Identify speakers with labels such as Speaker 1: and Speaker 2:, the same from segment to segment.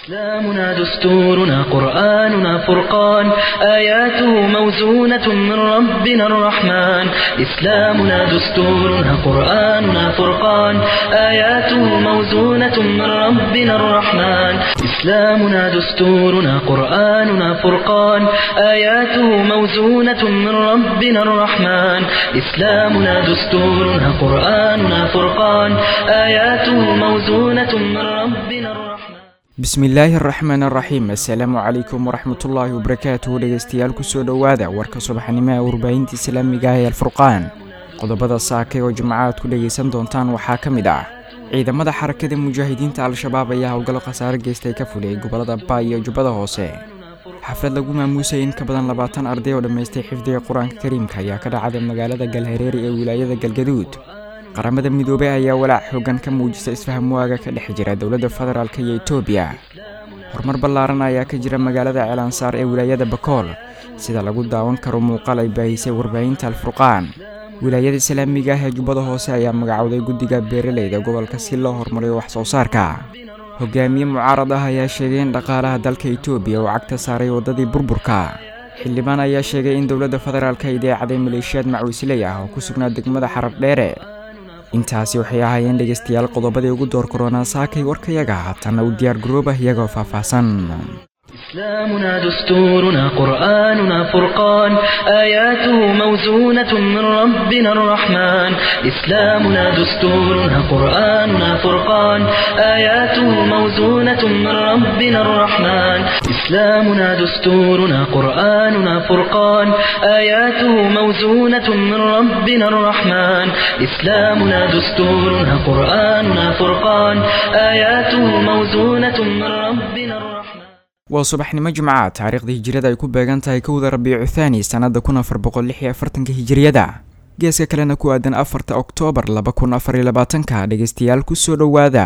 Speaker 1: إسلامنا دستورنا قرآننا فرقان آياته موزونة من ربنا الرحمن إسلامنا دستورنا قرآننا فرقان آياته موزونة من ربنا الرحمن إسلامنا دستورنا قرآننا فرقان آياته موزونة من ربنا الرحمن إسلامنا دستورنا قرآننا فرقان آياته موزونة من ربنا الرحمن
Speaker 2: bismillaahi araxmaan araxiim assalaamu calaykum waraxmatullaahi wabarakaatuhu dhegeystayaal kusoo dhowaada warka subaxnimo ee warbaahinta islaamiga ah ee alfurqaan qodobada saakay oo jimcaad ku dhegaysan doontaan waxaa ka mid ah ciidamada xarakada mujaahidiinta al-shabaab ayaa howlgallo khasaare geystay ka fuliyay gobolada baay iyo jubbada hoose xaflad lagu maamuusay in ka badan labaatan arday oo dhammaystay xifdiga qur-aanka kariimka ayaa ka dhacday magaalada galhareeri ee wilaayada galgaduud qaramada midoobey ayaa walaac xoogan ka muujisa isfahamwaaga ka dhex jira dowladda federaalk iyo etoobiya horumar ballaaran ayaa ka jira magaalada ceelansaar ee wilaayada bakool sida lagu daawan karo muuqaal ay baahisay warbaahinta alfurqaan wilaayada islaamiga ah ee jubbada hoose ayaa magacowday guddiga beeraleyda gobolka si loo horumariyo wax soo saarka hogaamiye mucaarad ah ayaa sheegay in dhaqaalaha dalka etoobiya uu cagta saaray waddadii burburka xildhibaan ayaa sheegay in dowladda federaalk ay deecaday maleeshiyaad macuusley ah oo ku sugnaa degmada xarab dheere intaasi waxay ahaayeen dhegaystayaal qodobadii ugu door koronaa saakay warkayaga haatanna u diyaar garoobah iyagoo faahfaahsan
Speaker 1: إسلامنا دستورنا قرآننا فرقان آياته موزونة من ربنا الرحمن إسلامنا دستورنا قرآننا فرقان آياته موزونة من ربنا الرحمن إسلامنا دستورنا قرآننا فرقان آياته موزونة من ربنا الرحمن إسلامنا دستورنا قرآننا فرقان آياته موزونة من ربنا الرحمن
Speaker 2: waa subaxnimo jimca taariikhda hijiriyada ay ku beegan tahay kowda rabiicu thaani sannada kun afar boqol lix iyo afartanka hijiriyada geeska kalena ku aadan afarta oktoobar laba kun afar iyo labaatanka dhegeystayaal kusoo dhowaada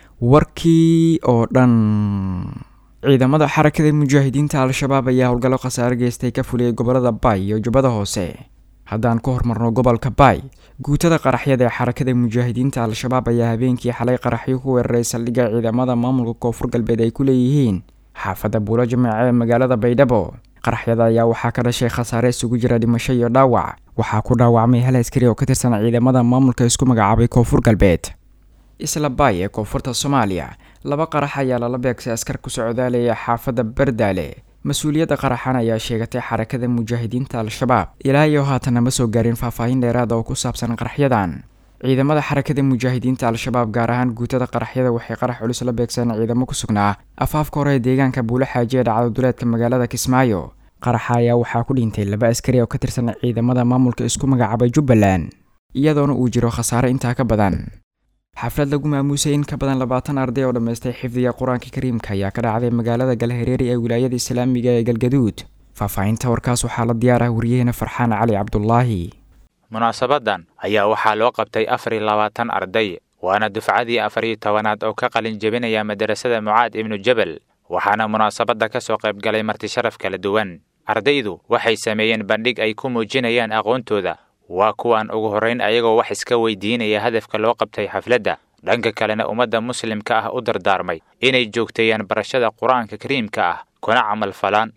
Speaker 2: warkii oo dhan ciidamada xarakada mujaahidiinta al-shabaab ayaa howlgallo khasaare geystay ka fuliyay gobolada baay iyo jubbada hoose haddaan ku hormarno gobolka baay guutada qaraxyada ee xarakada mujaahidiinta al-shabaab ayaa habeenkii xalay qaraxyo ku weeraray saldhigga ciidamada maamulka koonfur galbeed ay ku leeyihiin xaafadda buulo jimaace ee magaalada baydhabo qaraxyada ayaa waxaa ka dhashay khasaare isugu jira dhimasho iyo dhaawac waxaa ku dhaawacmay hal askari oo ka tirsan ciidamada maamulka isku magacaabay koonfur galbeed isla baay ee koonfurta soomaaliya laba qarax ayaa lala beegsay askar ku socdaalaya xaafadda bardaale mas-uuliyadda qaraxan ayaa sheegatay xarakada mujaahidiinta al-shabaab ilaa iyo haatana ma soo gaarin faahfaahin dheeraada oo ku saabsan qaraxyadan ciidamada xarakada mujaahidiinta al-shabaab gaar ahaan guutada qaraxyada waxay qarax culus la beegseen ciidamo ku sugnaa afaafka hore ee deegaanka buule xaaji ee dhacdo duleedka magaalada kismaayo qaraxa ayaa waxaa ku dhintay laba askari oo ka tirsan ciidamada maamulka isku magacaabay jubbaland iyadoona uu jiro khasaare intaa ka badan xaflad lagu maamuusay in ka badan labaatan arday oo dhammaystay xifdiga qur-aanka kariimka ayaa ka dhacday magaalada galhareeri ee wilaayada islaamiga ee galgaduud faahfaahinta warkaas waxaa la diyaar ah wariyaheena farxaan cali cabdulaahi
Speaker 3: munaasabadan ayaa waxaa loo qabtay afar iyo labaatan arday waana dufcadii afar iyo tobanaad oo ka qalin jebinaya madarasada mucaad ibnu jebel waxaana munaasabadda ka soo qayb galay marti sharaf kala duwan ardaydu waxay sameeyeen bandhig ay ku muujinayaan aqoontooda waa kuwan ugu horrayn ayagoo wax iska weydiinaya hadafka loo qabtay xafladda dhanka kalena ummadda muslimka ah u dardaarmay inay joogteeyaan barashada qur-aanka kariimka ah kuna camal falaan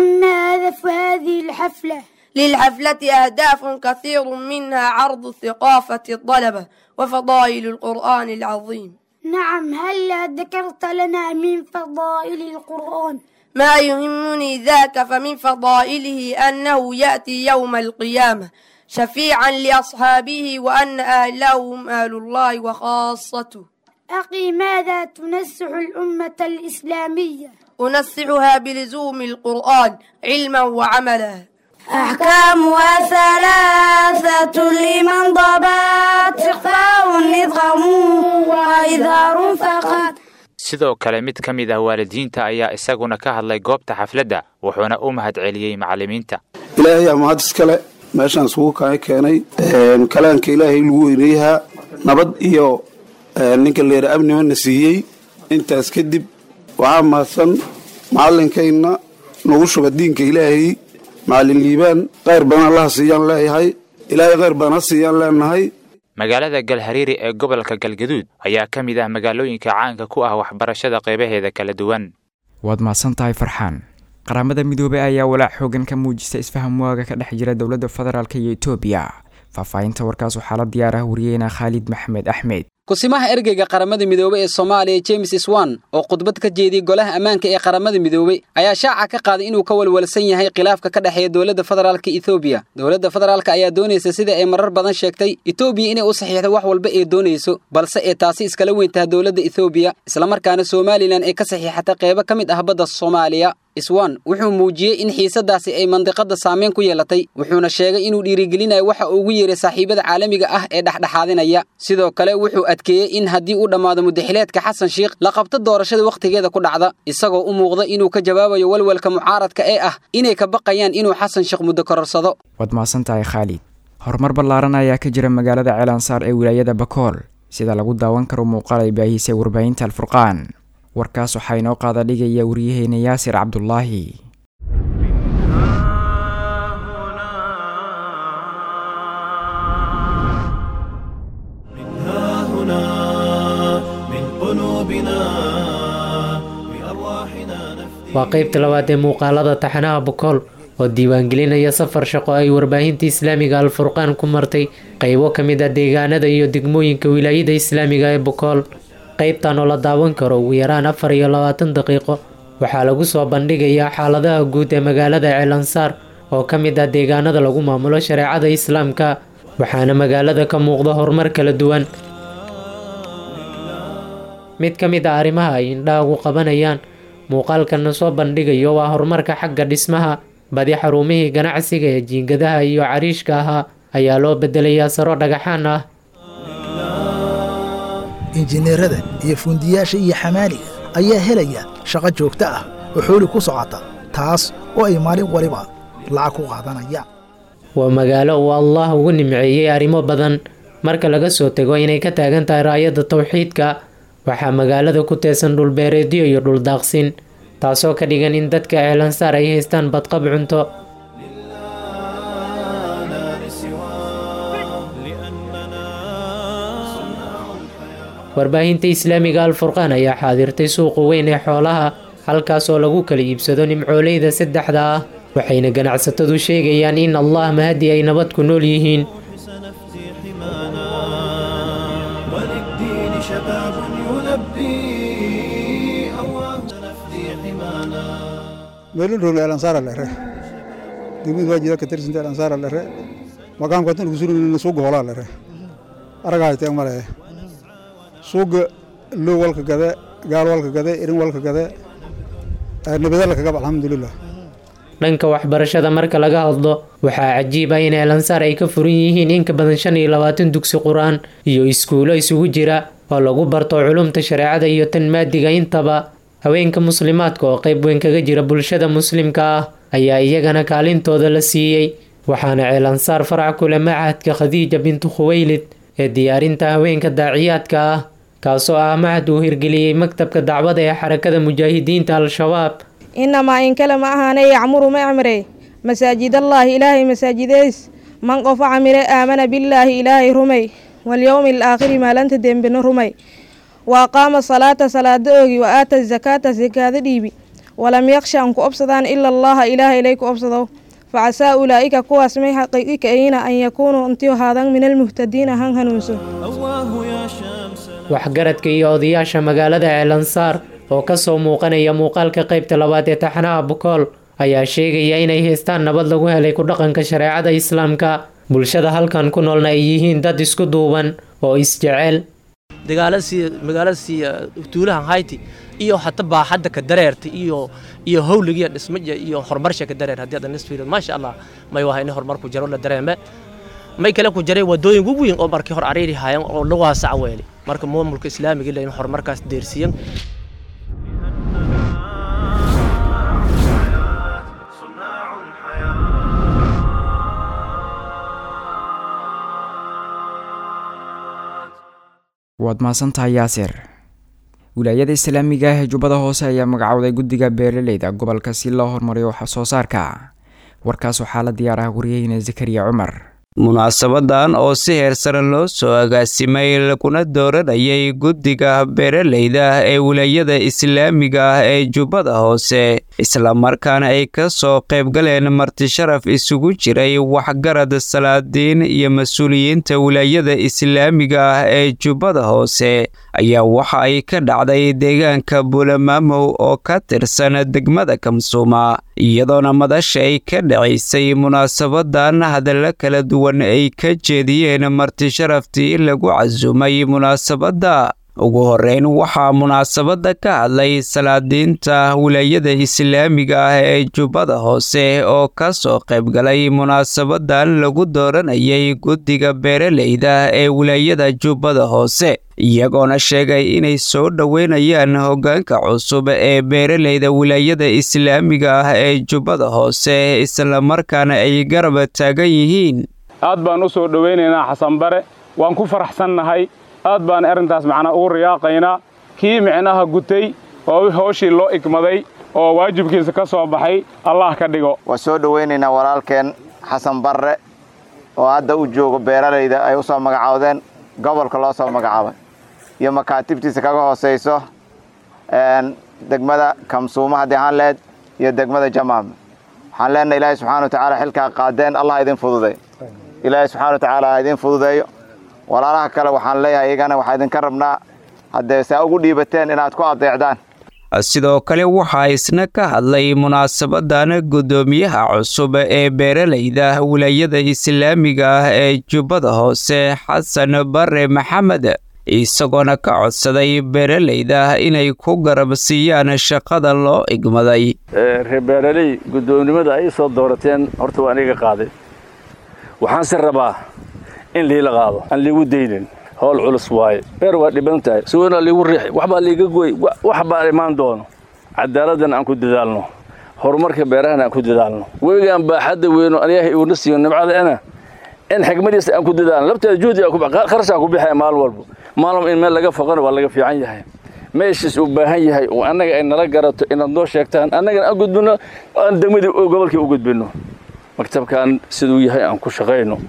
Speaker 4: للحفلة أهداف كثير منها عرض ثقافة الطلبة وفضائل القرآن العظيم
Speaker 5: نعم هلا ذكرت لنا من فضائل القرآن
Speaker 4: ما يهمني ذاك فمن فضائله أنه يأتي يوم القيامة شفيعا لأصحابه وأن أهله هم أهل الله وخاصته
Speaker 5: أخي ماذا تنسح الأمة الإسلامية
Speaker 4: أنسعها بلزوم القرآن علما وعملا
Speaker 5: أحكامها ثلاثة لمن ضبط إخفاء إدغام وإظهار فقط
Speaker 3: sidoo kale mid ka mid ah waalidiinta ayaa isaguna ka hadlay goobta xafladda wuxuuna u mahad celiyey macallimiinta
Speaker 6: ilaahay amahad iskale meeshaan isugu kaa keenay kalaanka ilaahay lagu weyneeyahaa nabad iyo ninka leera amnimana siiyey intaas kadib waxaa mahadsan macallinkayna nagu shuba diinka ilaahay macallin liibaan khayr badan allaha siiyaan leeyahay ilaahay khayr badan ha siiyaan leenahay
Speaker 3: magaalada galhariiri ee gobolka galgaduud ayaa ka mid ah magaalooyinka caanka ku ah waxbarashada qaybaheeda kala duwan
Speaker 2: waad mahadsan tahay farxaan qaramada midoobey ayaa walaac xoogan ka muujista isfaham waaga ka dhex jira dowladda federaalk iyo etoobiya faahfaahinta warkaas waxaa la diyaar ah wariyeyna khaalid maxmed axmed
Speaker 7: kusimaha ergeyga qaramada midoobey ee soomaaliya james swan oo khudbad ka jeediyey golaha ammaanka ee qaramada midoobey ayaa shaaca ka qaaday inuu ka walwalsan yahay khilaafka ka dhexeeya dowladda federaalka ethoobiya dowladda federaalka ayaa doonaysa sida ay marar badan sheegtay etoobiya inay u saxiixdo wax walba ee doonayso balse ee taasi iskala weyn tahay dowladda ethoobiya islamarkaana somalilan ay ka saxiixatay qeybo ka mid ah badda soomaaliya iswan wuxuu muujiyey in xiisadaasi ay mandiqada saameyn ku yeelatay wuxuuna sheegay inuu dhiirigelinayo waxa uu ugu yeeray saaxiibada caalamiga ah ee dhexdhexaadinaya sidoo kale wuxuu adkeeyey in haddii uu dhammaado mudaxileedka xasan sheikh la qabto doorashada wakhtigeeda ku dhacda isagoo u muuqda inuu ka jawaabayo walwalka mucaaradka ee ah inay ka baqayaan inuu xasan sheekh muddo kororsado
Speaker 2: waad mahadsan tahay khaalid horumar ballaaran ayaa ka jira magaalada ceelansaar ee wilaayada bakool sida lagu daawan karo muuqaal ay baahisay warbaahinta alfurqaan warkaas waxaa inoo qaada dhigaya waryaheena yaasir cabdulaahi
Speaker 8: waa qaybta labaad ee muuqaalada taxanaha bokool oo diiwaangelinaya safar shaqo ay warbaahinta islaamiga alfurqaan ku martay qaybo ka mid ah deegaanada iyo degmooyinka wilaayada islaamiga ee bokool qaybtan oo la daawan karo ugu yaraan afar iyo labaatan daqiiqo waxaa lagu soo bandhigayaa xaaladaha guud ee magaalada ceelansaar oo ka mid ah deegaanada lagu maamulo shareecada islaamka waxaana magaalada ka muuqda horumar kala duwan mid ka mid ah arrimaha ay indhaha ugu qabanayaan muuqaalkana soo bandhigayo waa horumarka xagga dhismaha badi xarumihii ganacsiga ee jiingadaha iyo cariishka ahaa ayaa loo bedelayaa saro dhagaxaan ah
Speaker 9: injineerada iyo fuundiyaasha iyo xamaaliga ayaa helaya shaqo joogto ah oo xooli ku socota taas oo ay maalin waliba lacag ku qaadanayaan
Speaker 8: waa magaalo uu allah ugu nimceeyey arrimo badan marka laga soo tego inay ka taagan tahay raayadda tawxiidka waxaa magaalada ku teesan dhulbeereedyo iyo dhuldaaqsin taasoo ka dhigan in dadka ceelansaar ay haystaan badqab cunto warbaahinta islaamiga alfurqaan ayaa xaadirtay suuqa weyn ee xoolaha halkaas oo lagu kala iibsado nimcooleyda saddexda ah waxayna ganacsatadu sheegayaan in allah mahadi ay nabad ku nool yihiin
Speaker 10: meelin rogle elansaara lere degmid waajida ka tirsinta elansaara lere makaamka tan kusurina suuga holaa lere aragaayteen male suuga low walka gade gaal walka gade irin walka gade nabadala kagab alxamdulilah
Speaker 8: dhanka waxbarashada marka laga hadlo waxaa cajiib ah in eelansaar ay ka furan yihiin in ka badan shan iyo labaatan dugsi qur-aan iyo iskuulo isugu jira oo lagu barto culumta shareecada iyo tan maadiga intaba haweenka muslimaadka oo qayb weyn kaga jira bulshada muslimka ah ayaa iyagana kaalintooda la siiyey waxaana ceelansaar farac kule macahadka khadiija bintu khuweylid ee diyaarinta haweenka daaciyaadka ah kaasoo ah mahad uu hirgeliyey maktabka dacwada ee xarakada mujaahidiinta al-shabaab
Speaker 11: inamaa in kale ma ahaane yacmuru ma amre masaajidallaahi ilaahay masaajideys man qofa camire aamana billaahi ilaahay rumay walyowmi alaakhiri maalinta dembena rumay wa aqaama salaata salaada oogi wa aata zakaata sakaada dhiibi walam yaksha an ku obsadaan ila allaha ilaahay ilay ku obsado facasaa ulaa'ika kuwaas may xaqiiqika ayna an yakuunuu intiu haadan min almuhtadiina han hanuunsan
Speaker 8: waxgaradka iyo odayaasha magaalada ceelansaar oo kasoo muuqanaya muuqaalka qaybta labaad ee taxanaha bukool ayaa sheegaya inay haystaan nabad lagu helay ku dhaqanka shareecada islaamka bulshada halkan ku noolna ay yihiin dad isku duuban oo isjecel
Speaker 12: magaaladasii tuulahan hayti iyo hata baaxadda ka dareerta iyo iyo howligiya dhismaja iyo horumarsha ka dareer haddii adan isfiiriyo maasha allah may waha in horumar ku jaro la dareeme may kale ku jaray wadooyin ugu weyn oo markii hor ariiri haayeen oo lagu waasac weeli marka maamulka islaamiga ila in horumarkaas deersiiyan
Speaker 2: waad mahadsantahay yaasir wilaayada islaamiga ah ee jubbada hoose ayaa magacowday guddiga beeraleyda gobolka si loo horumariyo wax soo saarka warkaas waxaa la diyaar ah wariyaheyna zakariya cumar
Speaker 13: munaasabadan oo si heersare loo soo agaasimay laguna dooranayay guddiga beeralayda ee wilaayada islaamiga ah ee jubbada hoose islamarkaana ay ka soo qaybgaleen martisharaf isugu jiray waxgarad salaadiin iyo mas-uuliyiinta wilaayada islaamiga ah ee jubbada hoose ayaa waxa ay ka dhacday deegaanka buulamaamow oo ka tirsan degmada kamsuuma iyadoona madasha ay ka dhacaysay munaasabadan hadallo kala duwan ay ka jeediyeen martisharaftii lagu casuumay munaasabadda ugu horeyn waxaa munaasabadda ka hadlay salaadiinta wilaayada islaamiga ah ee jubbada hoose oo ka soo qaybgalay munaasabadan lagu dooranayay guddiga beeralayda ee wilaayada jubbada hoose iyagoona sheegay inay soo dhoweynayaan hoggaanka cusub ee beeralayda wilaayada islaamiga ah ee jubbada hoose islamarkaana ay garab taagan yihiin
Speaker 14: aad baan u soo dhowaynaynaa xasan bare waan ku faraxsannahay aad baan arrintaas macnaa ugu riyaaqaynaa kii micnaha gutay oo hooshii loo igmaday oo waajibkiisa ka soo baxay allah ka dhigo
Speaker 15: waan soo dhowaynaynaa walaalkeen xasan barre oo hadda u joogo beeralayda ay u soo magacoodeen gobolka loo soo magacaabay iyo makaatibtiisa kaga hoosayso degmada kamsuuma haddii ahaan leed iyo degmada jamaam waxaan leenahay ilaahay subxana wa tacaala xilkaa qaadeen allah idin fududay ilaahay subxana wa tacaala ha idin fududeeyo walaalaha kale waxaan leeyahay iyagana waxaa idinka rabnaa haddee saa ugu dhiibateen inaad ku adeecdaan
Speaker 13: sidoo kale waxaa isna ka hadlay munaasabadan guddoomiyaha cusub ee beeralayda wilaayada islaamiga ah ee jubbada hoose xasan bare maxamed isagoona ka codsaday beeralayda inay ku garab siiyaan shaqada loo igmaday
Speaker 16: reer beeraley guddoomnimada ay soo doorateen horta waa aniga qaaday waxaanse rabaa in liila qaado aan liigu daynin howl culus waaye beer waa dhiban tahay suwanaa liigu riixi waxbaa liiga goy wax baa imaan doono cadaaladdan aan ku dadaalno horumarka beerahana aan ku dadaalno webigaan baaxadda weyno aniyaha iuna siiyo nimcadaana in xigmadiisa aan ku dadaalno labteeda juhdi kharashaan ku bixaya maalin walba maalin in meel laga foqana waa laga fiican yahay meeshiis uu baahan yahay oo annaga ay nala garato inaad noo sheegtaan annagana aan gudbinno aan degmadii gobolkii u gudbinno maktabkaan siduu yahay aan ku shaqayno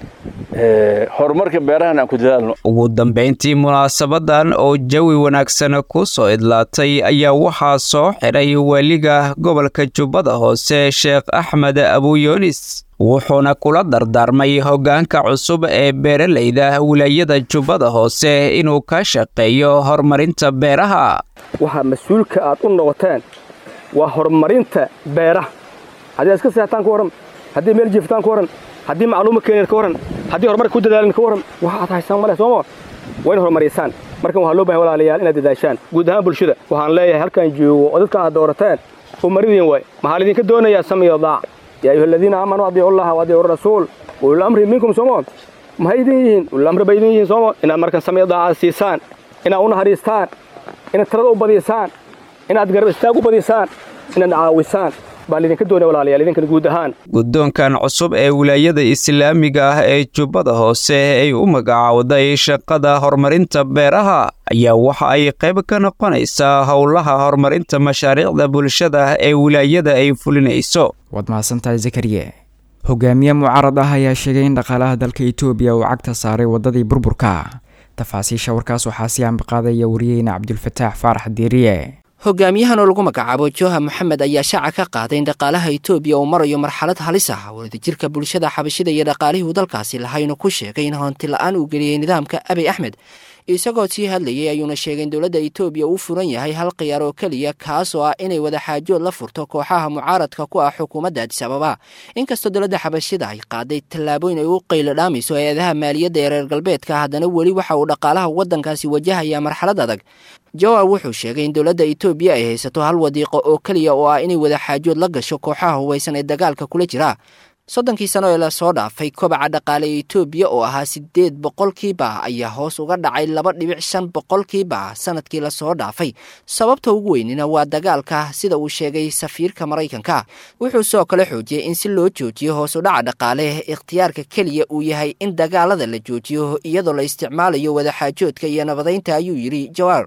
Speaker 16: horumarka beerahan aan ku dadaalno
Speaker 13: ugu dambayntii munaasabadan oo jawi wanaagsan ku soo idlaatay ayaa waxaa soo xidhay weliga gobolka jubbada hoose sheekh axmed abuyoonis wuxuuna kula dardaarmay hoggaanka cusub ee beeralayda wilaayada jubbada hoose inuu ka shaqeeyo horumarinta beeraha
Speaker 17: waxaa mas-uulka aad u noqoteen waa horumarinta beeraha haddii aad iska seextaan ka warran haddii meel jiiftaan ka warran haddii macluuma keeneed ka warran haddii horumarka ku dadaalin ka warran wax aad haysaan male sooma waa in horumariysaan markan waxaa loo bahay walaalayaal inaad dadaashaan guud ahaan bulshada waxaan leeyahay halkaan joogo oo dadka aad doorateen umaridiin waay maxaa laydinka doonayaa samiyo daac yaa ayuha aladiina aamanuu adiicu llaha wa adiicu rasuul ulul amri minkum sooma maxay idin yihiin ulul amri bay idin yihiin sooma inaad markan samiyo daacaad siisaan inaad u naxariistaan inaad tirada u badisaan inaad garab istaag u badisaan inaad caawisaan baa laydinka doonaya walaalayaal idinkan guud ahaan
Speaker 13: guddoonkan cusub ee wilaayada islaamiga ah ee jubbada hoose ay u magacaawday shaqada horumarinta beeraha ayaa waxa ay qayb ka noqonaysaa howlaha horumarinta mashaariicda bulshada ee wilaayada ay fulinayso
Speaker 2: waad mahadsantahay zakariye hogaamiye mucaarad ah ayaa sheegay in dhaqaalaha dalka etoobiya uu cagta saaray waddadii burburka tafaasiisha warkaas waxaa sii ambaqaadaya wariyeyna cabdulfataax faarax diiriye
Speaker 18: hogaamiyahan oo lagu magacaabo joha moxamed ayaa shaaca ka qaaday in dhaqaalaha etoobiya uu marayo marxalad halis ah wadajirka bulshada xabashida iyo dhaqaalihii uu dalkaasi lahaynu ku sheegay in honti la-aan uu geliyey nidaamka abiy axmed isagoo sii hadlayay ayuuna sheegay in dowladda etoobiya uu furan yahay hal khiyaar oo keliya kaas oo ah inay wadaxaajood la furto kooxaha mucaaradka ku ah xukuumadda adis ababa inkastoo dowladda xabashida ay qaaday tallaabooyin ay u qaylo dhaamayso hay-adaha maaliyadda ee reer galbeedka haddana weli waxa uu dhaqaalaha waddankaasi wajahayaa marxalad adag jawar wuxuu sheegay in dowladda etoobiya ay haysato hal wadiiqo oo keliya oo ah inay wadaxaajood la gasho kooxaha hubaysan ee dagaalka kula jira soddonkii sano ee lasoo dhaafay kobaca dhaqaale ee etoobiya oo ahaa siddeed boqolkiiba ayaa hoos uga dhacay laba dhibic shan boqolkiiba sanadkii lasoo dhaafay sababta ugu weynina waa dagaalka sida uu sheegay safiirka maraykanka wuxuu sidoo kale xoojiyey in si loo joojiyo hoos u dhaca dhaqaale ikhtiyaarka keliya uu yahay in dagaalada la joojiyo iyadoo la isticmaalayo wadaxaajoodka iyo nabadaynta ayuu yidhi jawaar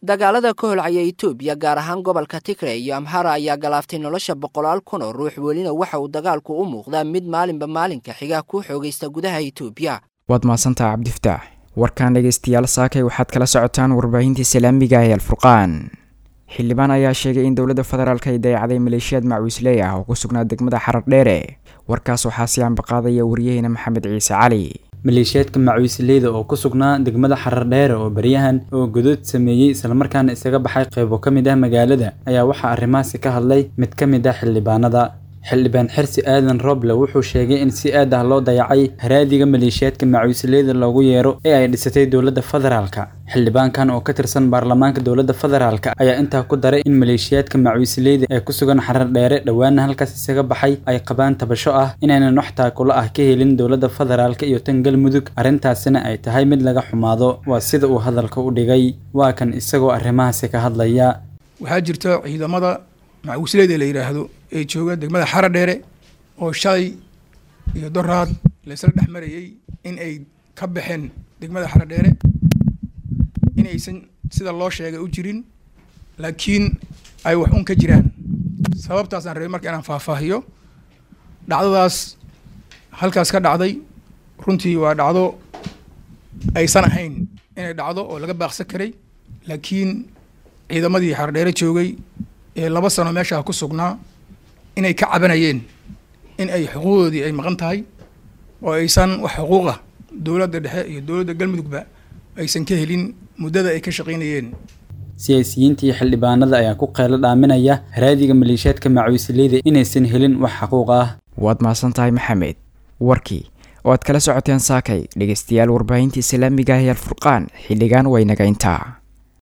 Speaker 18: dagaalada ka holcaya etoobiya gaar ahaan gobolka tigre iyo amhara ayaa galaaftay nolosha boqolaal kun oo ruux welina waxa uu dagaalku u muuqdaa mid maalinba maalinka xiga ku xoogaysta gudaha etoobiya
Speaker 2: waad mahadsantaha cabdiftaax warkaan dhegaystayaal saakay waxaad kala socotaan warbaahinta islaamiga ee alfurqaan xildhibaan ayaa sheegay in dowladda federaalk ay dayacday maleeshiyaad macwiisley ah oo ku sugnaa degmada xarar dheere warkaas waxaa si aanbaqaadaya waryaheena maxamed ciise cali
Speaker 19: maleeshiyaadka macwiisleyda oo ku sugnaa degmada xarar dheere oo baryahan oo godood sameeyey islamarkaana isaga baxay qaybo ka mid ah magaalada ayaa waxaa arrimahaasi ka hadlay mid ka mid ah xildhibaanada xildhibaan xirsi aadan roble wuxuu sheegay in si aad ah loo dayacay haraadiga maleeshiyaadka macwiisleyda loogu yeero ee ay dhisatay dowladda federaalka xildhibaankan oo ka tirsan baarlamaanka dowladda federaalka ayaa intaa ku daray in maleeshiyaadka macwiisleyda ee ku sugan xarar dheere dhowaana halkaas isaga baxay ay qabaan tabasho ah inaynan wax taakulo ah ka helin dowladda federaalka iyo tan galmudug arrintaasina ay tahay mid laga xumaado waa sida uu hadalka u dhigay waa kan isagoo arrimahaasi ka hadlaya
Speaker 20: waxaa jirta ciidamada macwiisleyda la yidhaahdo ee jooga degmada xara dheere oo shalay iyo doraad laysla dhex marayey in ay ka baxeen degmada xara dheere inaysan sida loo sheegay u jirin laakiin ay wax un ka jiraan sababtaasaan rabay marka inaan faahfaahiyo dhacdadaas halkaas ka dhacday runtii waa dhacdo aysan ahayn inay dhacdo oo laga baaqsan karay laakiin ciidamadii xara dheere joogay ee laba sano meeshaa ku sugnaa inay ka cabanayeen in ay xuquuqdoodii ay maqan tahay oo aysan wax xuquuqa dowladda dhexe iyo dowladda galmudugba aysan ka helin muddada ay ka shaqaynayeen
Speaker 19: siyaasiyiinta iyo xildhibaanada ayaa ku qeylo dhaaminaya haraadiga maleeshiyaadka macwiisleyda inaysan helin wax xaquuq ah
Speaker 2: waad mahadsan tahay maxamed warkii oo aad kala socoteen saakay dhegaystayaal warbaahinta islaamiga ah ee alfurqaan xilligan waynaga intaa